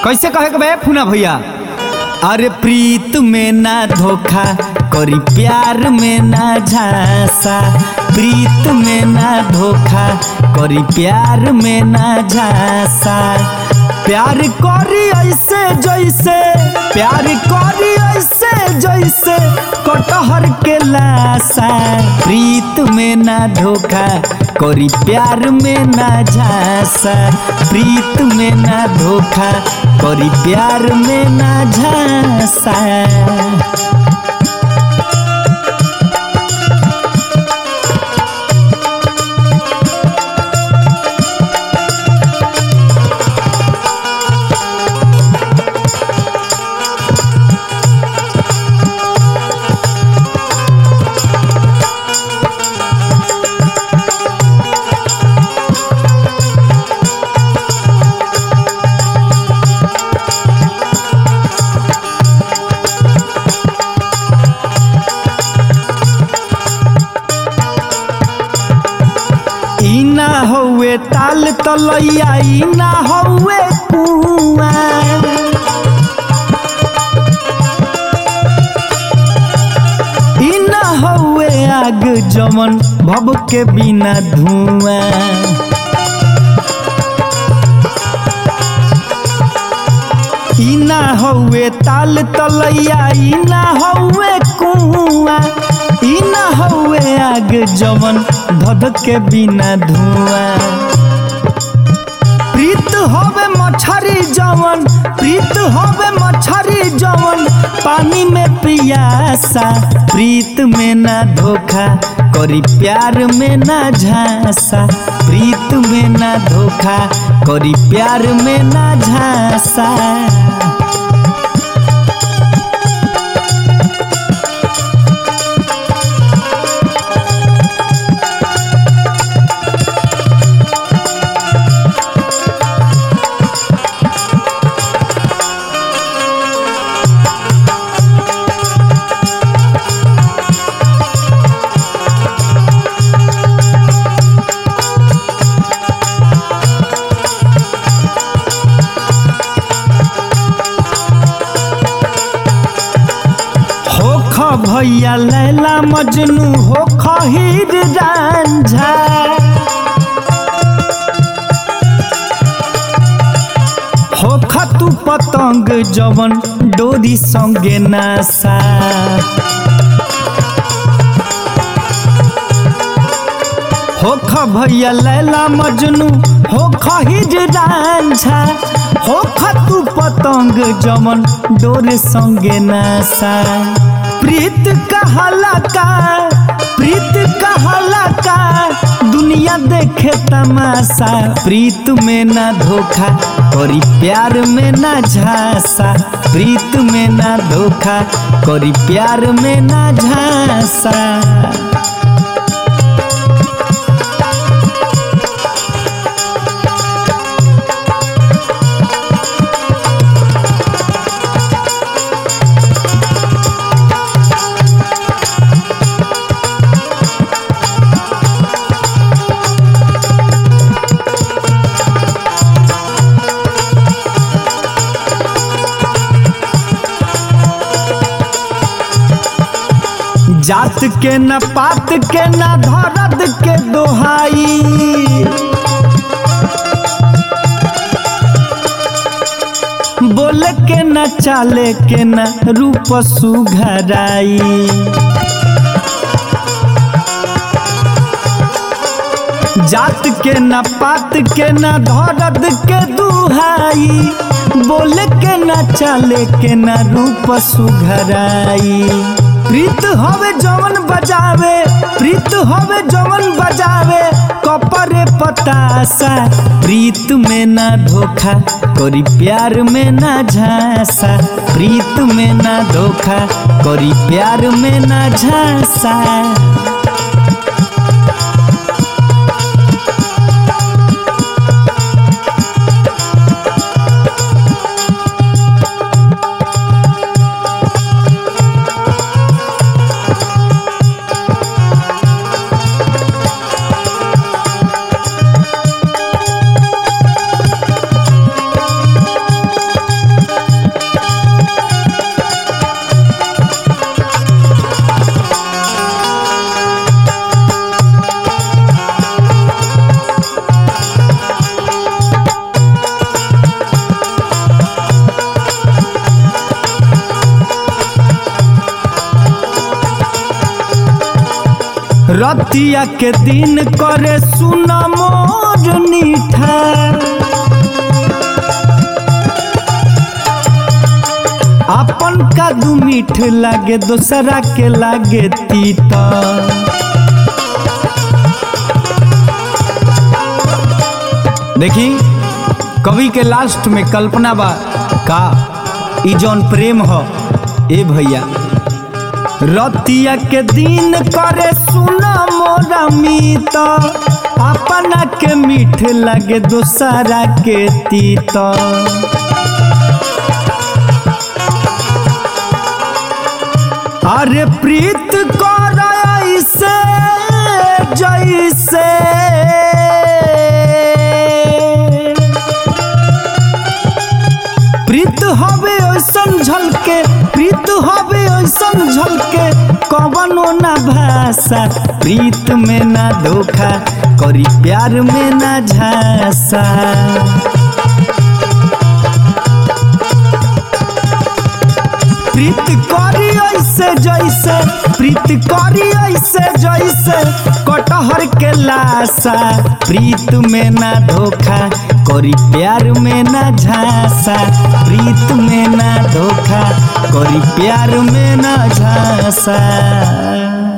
कैसे कहे के बे फूना भैया अरे प्रीत में ना धोखा करी प्यार में ना झांसा प्रीत में ना धोखा करी प्यार में ना झांसा प्यार करी ऐसे जैसे प्यार करी ऐसे जैसे कटहर के लाशा प्रीत में ना धोखा करी प्यार में ना झांसा प्रीत में ना धोखा करी प्यार में ना झांसा ई ना हौवे ताल तलैया ई ना हौवे कुआ ई ना हौवे आग जमन भव के बिना धुआं ई ना हौवे ताल तलैया ई ना हौवे कुआ ई ना हौवे आग जवन धध के बिना धुआं प्रीत होवे मछरी जवन प्रीत होवे मछरी जवन पानी में पियासा प्रीत में ना धोखा करी प्यार में ना झांसा प्रीत में ना धोखा करी प्यार में ना झांसा होख भैया लैला मजनू होख हीर रांझा होख तू पतंग जवन डोरी संगे नासा होख भैया लैला मजनू होख हीर रांझा होख तू पतंग जमन डोर संगे नासा प्रीत कहला का प्रीत कहला का दुनिया देखे तमाशा प्रीत में ना धोखा करी प्यार में ना झांसा प्रीत में ना धोखा करी प्यार में ना झांसा जात के न पात के न धरद के दोहाई बोले के न चाले के न रूप सुघराई जात के न पात के न धरद के दुहाई बोले के न चाले के न रूप सुघराई प्रीत हवे जवन बजावे प्रीत हवे जवन बजावे कपरे पतासा प्रीत में ना धोखा करी प्यार में ना झांसा प्रीत में ना धोखा करी प्यार में ना झांसा रतिया के दिन करे सुन मोर नीठा अपन का दू मीठ लागे दोसरा के लागे तीता देखी कवि के लास्ट में कल्पना बा का ई जौन प्रेम हो ए भैया रतिया के दिन करे सुना मोरा मीत अपना के मीठ लगे दोसरा के तीत अरे प्रीत कर ऐसे जैसे प्रीत हवे ऐसन झलके प्रीत हवे ऐसन झलके कवनो ना भाषा प्रीत में ना धोखा करी प्यार में ना झांसा प्रीत करी ऐसे जैसे प्रीत करी ऐसे जैसे कटहर के लाशा प्रीत में ना धोखा करी प्यार में ना झांसा प्रीत में ना धोखा करी प्यार में ना झांसा